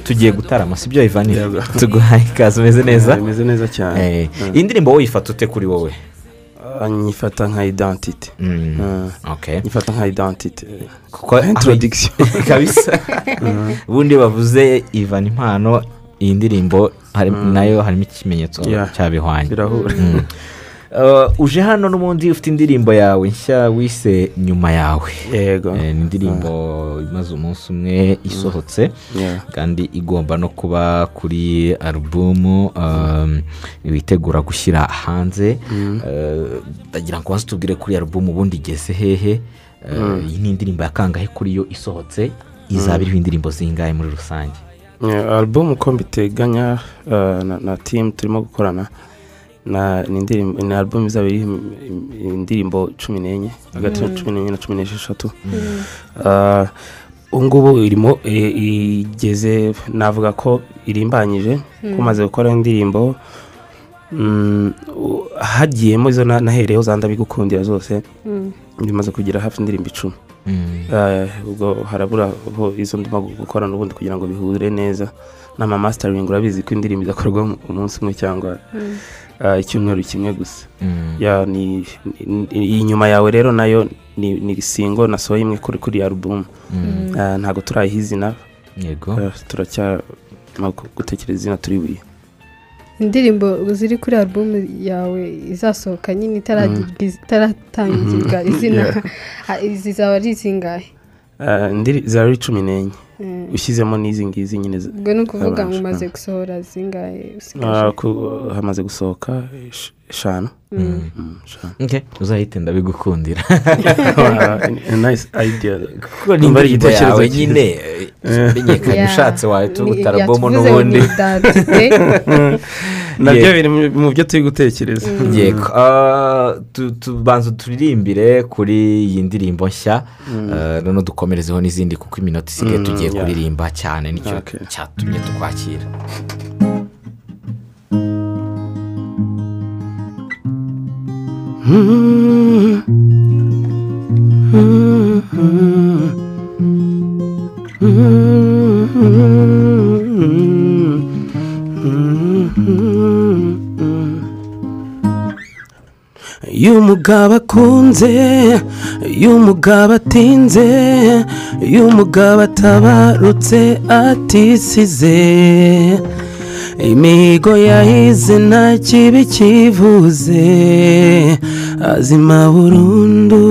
tugiye gutarama si byo ivanire tuguhaye ikaze umeze neza bimeze neza cyane Eh, iyi ndirimbo wowe uyifata ute kuri wowe Ah, nyifata nka idantite Mm, Ah. okay. nyifata nka idantite kuko Nka introduction. kabisa ubundi bavuze ivana impano iyi ndirimbo hari- nayo harimo ikimenyetso Yeah. cyabihwanye birahura Mm. Eh, uje hano n'ubundi ufite indirimbo yawe nshya wise nyuma yawe yego Eh, ni indirimbo imaze umunsi umwe isohotse Yeah. kandi igomba no kuba kuri alubumu um, witegura gushyira hanze Eh, ndagira ngo waze tubwire kuri alubumu ubundi igeze hehe Eh, iyi ni indirimbo ya kangahe kuri yo isohotse izaba iriho indirimbo zingahe muri rusange Yeah, album uko mbiteganya ah, na, na team turimo gukorana na ni indirimbo ni album izaba iriho im- im- indirimbo cumi n'enye hagati ya cumi n'enye na cumi n'esheshatu Ah, ubu ngubu irimo i- igeze navuga ko irimbanyije ko maze gukora indirimbo mm, u- hagiyemo izo na- nahereyeho za ndabigukundira zose bimaze kugira hafi indirimbo icumi Eh, ubwo harabura aho izo ndimo gukorana ubundi kugira ngo bihure neza n'amamasitaringi urabizi ko indirimbo idakorwa mu- umunsi umwe cyangwa eh, icyumweru kimwe gusa Mm. Ya, ni- ni- iyi nyuma yawe rero nayo ni ni singo nasohoye imwe kuri kuri alubumu Eh, ntabwo turayiha izina yego eh, turacyarimo gu- gutekereza izina turi buriye indirimbo ziri kuri alubumu yawe izasohoka nyine itaragirwa iz- itaratangirwa izina Ah, izi zaba ari izingahe Eh, indiri- zari cumi n'enye Mm. ushyizemo n'izi ngizi nyine za- ubwo ni ukuvuga ngo Habanje, umaze gusohora zingahe usigaje Ah, ku- hamaze gusohoka esh- eshanu Mm, eshanu Okay, uzahite ndabigukundira nice idea kuko ni Numva ari indirimbo igitekerezo yawe cyiza. nyine eh, menyekanye Yeah. ushatse wahita Ni- ubuta alubumu yatuvuze ngo n'ubundi ni identité. nabyo Yeah. biri mu- mu byo turi gutekereza yego Ah, tu- tubanza turirimbire kuri iyi ndirimbo nshya Ah, noneho dukomerezeho n'izindi kuko iminota isigaye Mm, tugiye yeah. kuririmba cyane nicyo Okay. cyatumye tukwakira y'umugabo akunze y'umugabo atinze y'umugabo atabarutse atisize imihigo yahize nta kibi kivuze azima burundu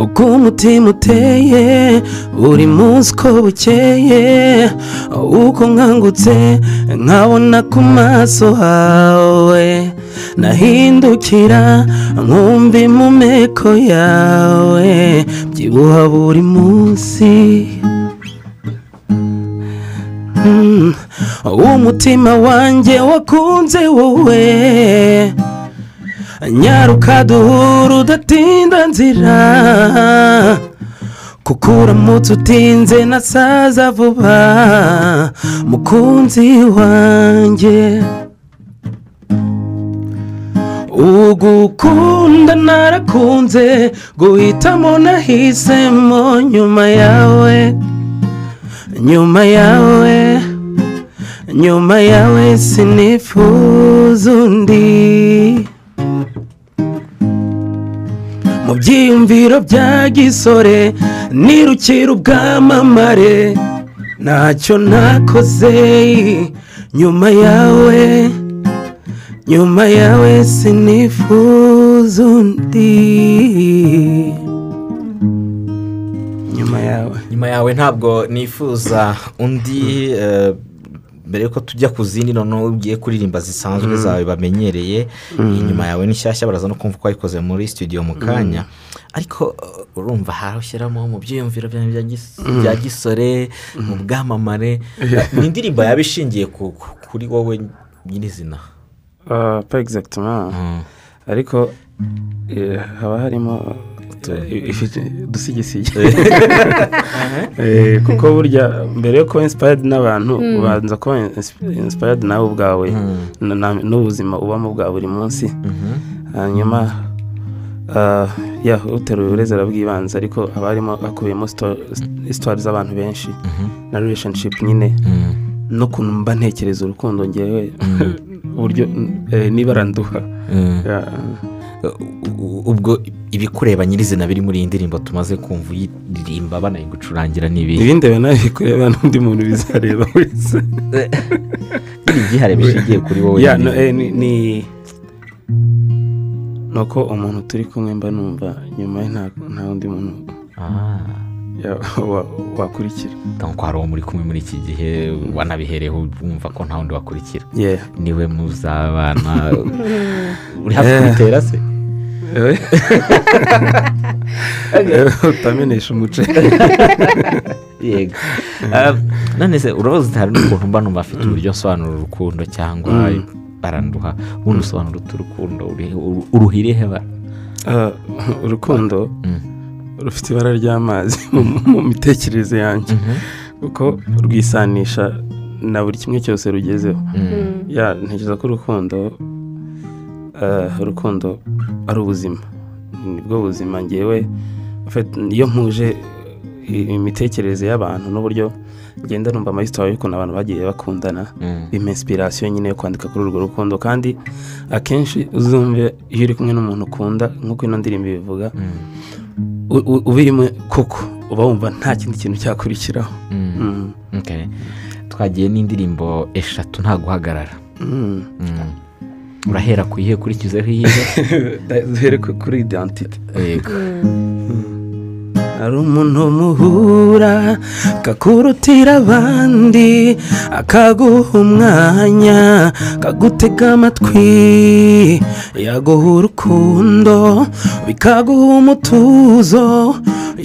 uko umutima uteye buri munsi uko bukeye uko nkangutse nkabona ku maso hawe nahindukira nkumva impumeko yawe byibuha buri munsi Mm. umutima wanjye wakunze wowe nyaruka duhura udatinda nzira kuko uramutse utinze nasaza vuba mukunzi wanjye ugukunda narakunze guhitamo nahisemo nyuma yawe nyuma yawe nyuma yawe sinifuza undi mu byiyumviro bya gisore nirukira ubwamamare ntacyo nakoze nyuma yawe nyuma yawe sinifuza undi nyuma yawe nyuma yawe ntabwo nifuza undi eh, mbere yuko tujya ku zindi noneho ugiye kuririmba zisanzwe zawe bamenyereye iyi nyuma yawe ni nshyashya baraza no kumva ko wayikoze muri studio mu kanya ariko eh, urumva hari ushyiramo mu byiyumviro byawe bya gis- bya gisore mu bwamamare ni indirimbo yaba ishingiye ku- ku- kuri wowe nyirizina Ah, pa egisagitoma ariko eh, haba harimo eh, udusigisigi Eh, kuko burya mbere yo kuba insipayadi n'abantu ubanza kuba insipayadi nawe ubwawe na- na- n'ubuzima ubamo bwa buri munsi hanyuma Ah, ya uteruye ureze arabwibanza ariko haba harimo hakubiyemo sitwari z'abantu benshi na relationship nyine n'ukuntu mba ntekereza urukundo ngewe uburyo eh, n'ibara nduha Ya, ubwo ibikureba nyirizina biri muri iyi ndirimbo tumaze kumva uyiririmba banayigucurangira n'ibi ibindeba nawe kureba n'undi muntu bizareba wese biri ibyihare bishingiye kuri wowe ya no, nyine. eh, ni ni- ni uko umuntu turi kumwe mba numva nyuma ye nta- nta wundi muntu Ah. ya- wa- wakurikira donc hari uwo muri kumwe muri iki gihe wanabihereyeho wumva ko nta wundi wakurikira Yeah. niwe muzabana uri hafi kubitera se Eh, utamenesha umuce yego Ah, none se uruzi hari n'ukuntu mba numva afite uburyo asobanura urukundo cyangwa Mm. baranduha ubundi usobanura utu rukundo uri- uru- uruhire heba Ah, urukundo rufite ibara ry'amazi mu mu mitekerereze yanjye kuko rwisanisha na buri kimwe cyose rugezeho ya ntekereza ko urukundo ah, urukundo ari ubuzima nibwo buzima ngewe afite- iyo mpuje i- imitekerereze y'abantu n'uburyo ngenda numva amayisitari y'ukuntu abantu bagiye bakundana bima inspiration nyine yo kwandika kuri urwo rukundo kandi akenshi uzumve iyo uri kumwe n'umuntu ukunda nk'uko ino ndirimbo ibivuga u- u- ubirimo koko uba wumva nta kindi kintu cyakurikiraho Mm. Okay. twagiye n'indirimbo eshatu nta guhagarara Mm. Mm. urahera ku ihe ukurikizeho iyihe duhere ku- kuri identite yego hari umuntu muhura akakurutira abandi akaguha umwanya akagutega amatwi yaguha urukundo bikaguha umutuzo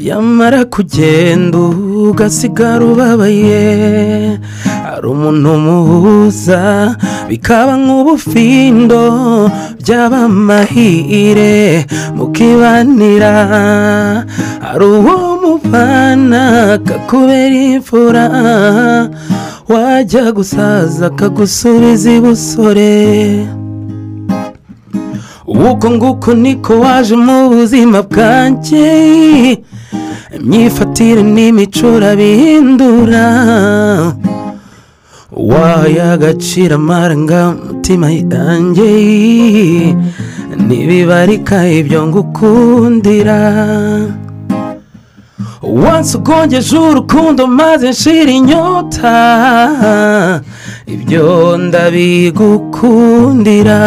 yamara kugenda ugasigara ubabaye hari umuntu muhuza bikaba nk'ubufindo byaba amahire mukibanira hari uwo mubana akakubera imfura wajya gusaza akagusubiza ibusore uko nguko niko waje mu buzima bwanjye imyifatire n'imico urabihindura wayagacira amarangamutima yanjye ntibibarika ibyo ngukundira wansi ugongeje urukundo maze nshira inyota ibyo ndabigukundira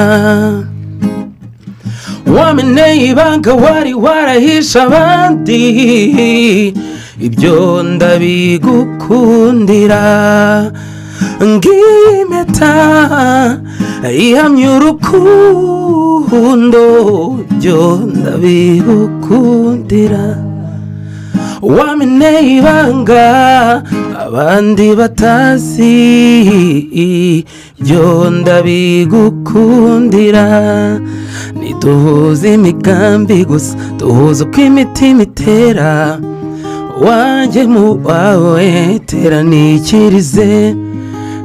wameneye ibanga wari warahisha abandi ibyo ndabigukundira ngiyi impeta ihamya urukundo ibyo ndabigukundira wameneye ibanga abandi batazi ibyo ndabigukundira ntiduhuze imigambi gusa duhuze uko imitima itera wajye mu wawe teraniikirize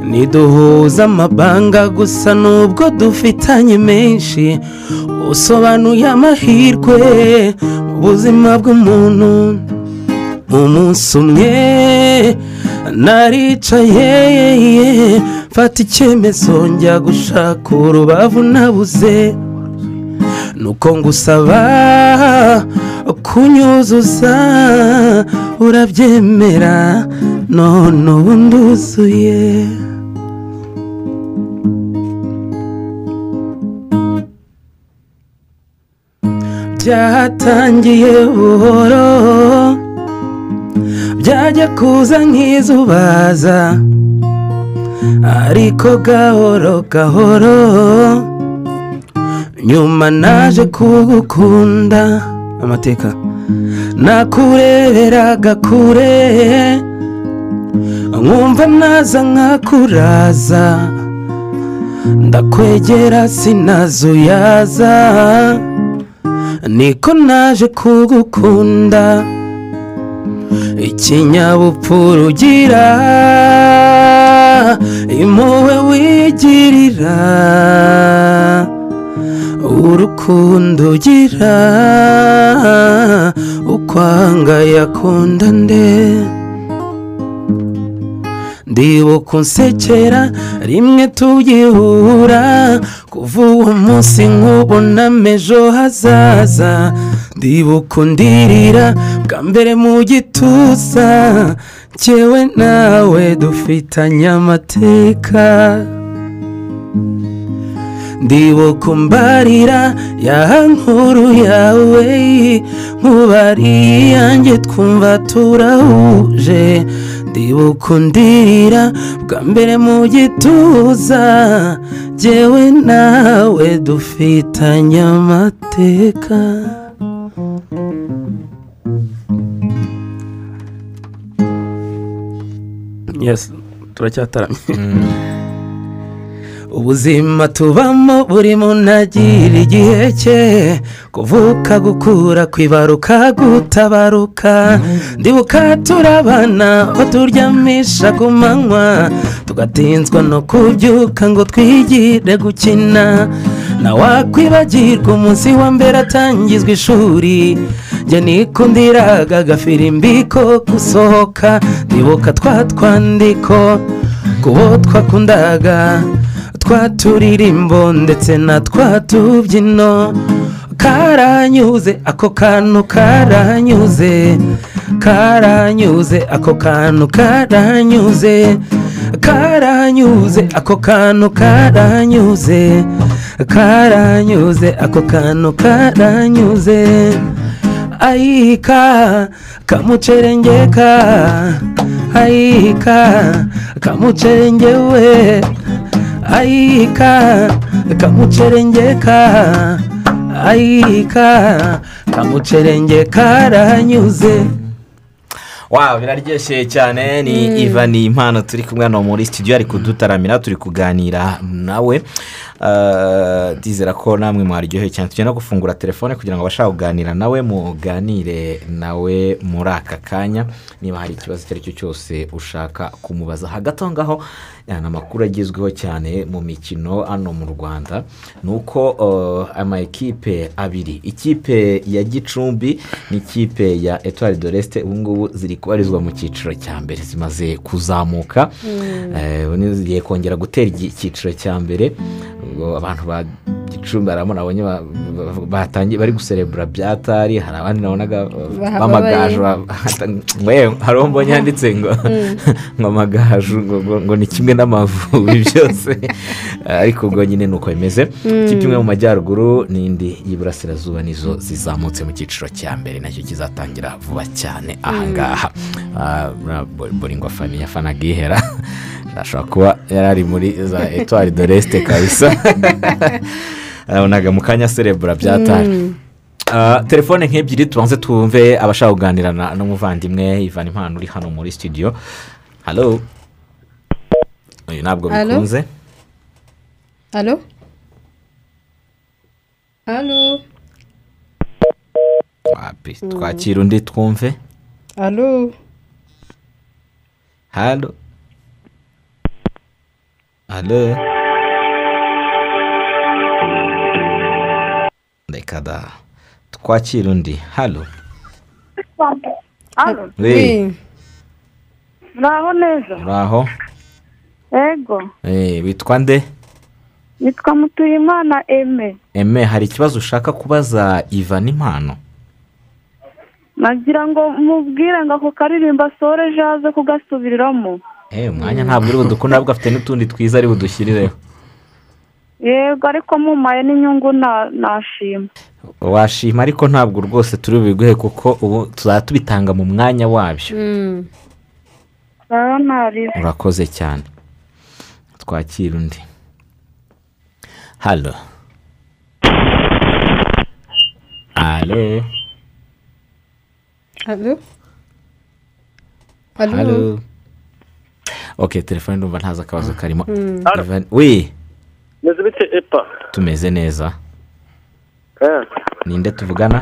niduhuza amabanga gusa nubwo dufitanye menshi usobanuye amahirwe mu buzima bw'umuntu umunsi umwe naricaye mfata icyemezo njya gushaka urubavu nabuze nuko ngusaba kunyuzuza urabyemera none ubu nduzuye byatangiye buhoro byajya kuza nk'izubaza ariko gahoro gahoro nyuma naje kugukunda amateka nakureberaga kure nkumva naza nkakuraza ndakwegera sinazuyaza niko naje kugukunda ikinyabupfura ugira impuhwe wigirira urukundo ugira ukwanga yakunda nde ndibuka unsekera rimwe tubyihura kuva uwo munsi nkubona ejo hazaza ndibuka undirira bwa mbere mu gituza njyewe nawe dufitanye amateka ndibuka umbarira ya nkuru yawe nkubariye iyanjye twumva turahuje ndibuka undirira bwa mbere mu gituza njyewe nawe dufitanye amateka yes turacyataramye ubuzima tubamo buri muntu agira igihe cye kuvuka gukura kwibaruka gutabaruka ndibuka turabana baturyamisha ku manywa tugatinzwa no kubyuka ngo twigire gukina ntawakwibagirwa umunsi wa mbere atangizwa ishuri njye nikundiraga agafirimbi ko gusohoka ndibuka twa twandiko kubo twakundaga twa turirimbo ndetse na twa tubyino karanyuze ako kantu karanyuze karanyuze ako kantu karanyuze karanyuze ako kantu karanyuze karanyuze ako kantu karanyuze ayika kamucerengeka ayika kamucerengewe ayika kamucerengeka ayika kamucerengeka aranyuze waw biraryoshye cyane ni iva ni impano turi kumwe hano muri studio ari kudutaramira turi kuganira nawe Ah, ndizera ko namwe mwaryoheye cyane tugenda gufungura telefone kugira ngo abashaka kuganira nawe muganire nawe muri aka kanya niba hari ikibazo icyo ari cyo cyose ushaka kumubaza hagati aho ngaho ya, ni amakuru agezweho cyane mu mikino hano mu rwanda ni uko eh, ama ekipe abiri ikipe ya gicumbi n'ikipe ya etuwari de resite ubu ngubu ziri kubarizwa mu cyiciro cya mbere zimaze kuzamuka Eh, ubu ni zigiye kongera gutera igi- icyiciro cya mbere ubwo abantu ba gicumbi hari abo nabonye ba- ba- batangiye bari guserebura byatari hari abandi nabonaga Bahababaye. b'amagaju yewe hari uwo mbonye yanditse ngo ngo amagaju ngo, ngo, ngo ni kimwe n'amavubi byose ariko ubwo nyine ni uko bimeze ikipe imwe mu majyaruguru n'indi y'iburasirazuba nizo zizamutse mu cyiciro cya mbere nacyo kizatangira vuba cyane ahangaha boringwa famiye afana gihera ashobora kuba yari ari muri za etuwari de resite kabisa arabonaga mu kanya serebura byatari Ah, telefone nk'ebyiri tubanze twumve abashaka kuganira na- n'umuvandimwe ivan impano uri hano muri studio halo uyu ntabwo Halo? bikunze halo halo wapi twakira undi twumve halo halo halo reka da twakira undi halo Alo, we Oui. muraho neza uri aho ego Eh, witwa nde nitwa mutuyimana eme eme hari ikibazo ushaka kubaza ivan impano nagira ngo mubwire ngo ako karirimba soreje aze kugasubiriramo Eh, umwanya ntabwo uri budukunda ahubwo afite n'utundi twiza ari budushyirireho yego ariko mumaye n'inyungu na- nashima washima ariko ntabwo rwose turi bubiguhe kuko ubu tuzaba tubitanga mu mwanya wabyo Mm. rero ntariho urakoze cyane twakira undi halo halo halo halo halo ok telefone ndumva ntazi akabazo karimo Ivan- wi meze bite epa tumeze neza Eh, ninde tuvugana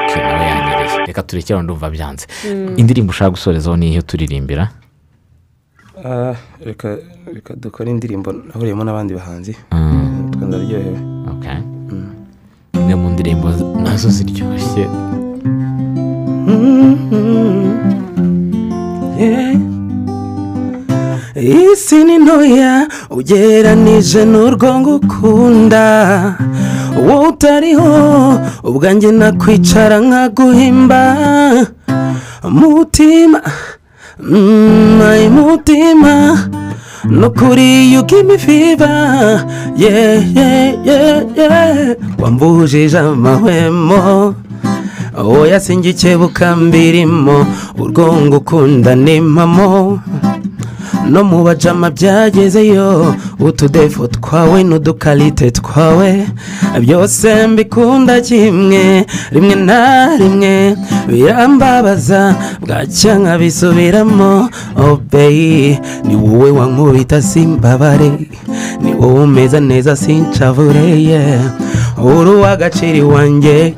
Ok, nawe yanyereye reka turekere aho ndumva byanze indirimbo ushaka gusorezaho ni iyo turirimbira Ah, reka reka dukore indirimbo nahuriyemo n'abandi bahanzi Mm. Mm, twari ndumva ndaryohewe okay imwe mu ndirimbo nazo ziryoshye isi ni ntoya ugereranije n'urwo ngukunda wowe utariho ubwanjye nakwicara nkaguhimba mutima mm, ay mutima nukuri you give me fever yeah yeah yeah yeah wambujije amahwemo oya singikebuka mbirimo urwongo ukunda ni mpamo no mu bajama byagezeyo utudefo twawe n'udukarite twawe byose mbikunda kimwe rimwe na rimwe birambabaza bwacya nkabisubiramo obeyi ni wowe wankubita simbabare ni wowe umeze neza sincavureye uri uw'agaciro iwanjye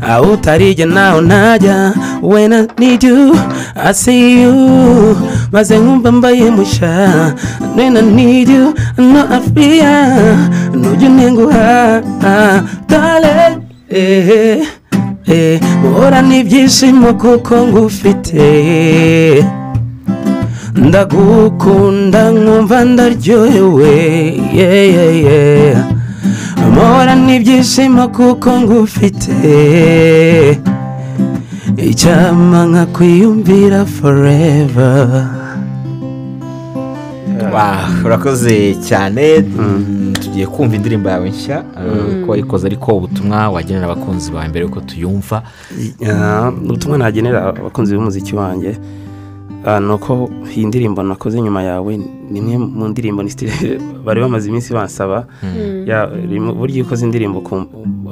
aho utarige naho ntajya when I need you I see you maze nkumva mbaye musha when I need you no I fear nujya untenguha dale eh, eh, uhora n'ibyishimo kuko ngufite ndagukunda nkumva ndaryohewe yeah, yeah, yeah. amahora n'ibyishimo kuko ngufite icyama nkakwiyumvira foreva Wow, urakoze cyane Mm, tugiye kumva indirimbo yawe nshya eh, ko wayikoze ariko ubutumwa wagenera abakunzi bawe mbere yuko tuyumva Ah, ubutumwa nagenera abakunzi b'umuziki wanjye ah, ni uko iyi ndirimbo nakoze nyuma yawe ni imwe mu ndirimbo ni style bari bamaze iminsi bansaba Ya, rimwe- burya iyo ukoze indirimbo ukum-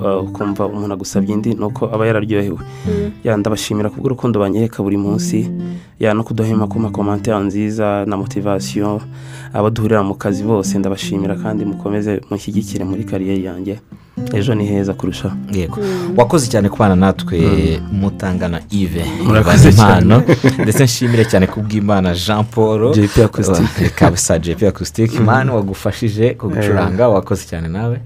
ah, ukumva umuntu agusabye indi ni uko aba yararyohewe ya ndabashimira kubw'urukundo banyereka buri munsi ya no kuduhema ku makomantera nziza na motivasiyo abaduhurira mu kazi bose ndabashimira kandi mukomeze mushyigikire muri kariyeri yanjye ejo ni heza kurushaho yego wakoze cyane kubana natwe mutangana ive Murakoze impano ndetse nshimire cyane kubw'imana jean paul JP Acoustic. kabisa jp acoustic man wagufashije kugucuranga wakoze cyane nawe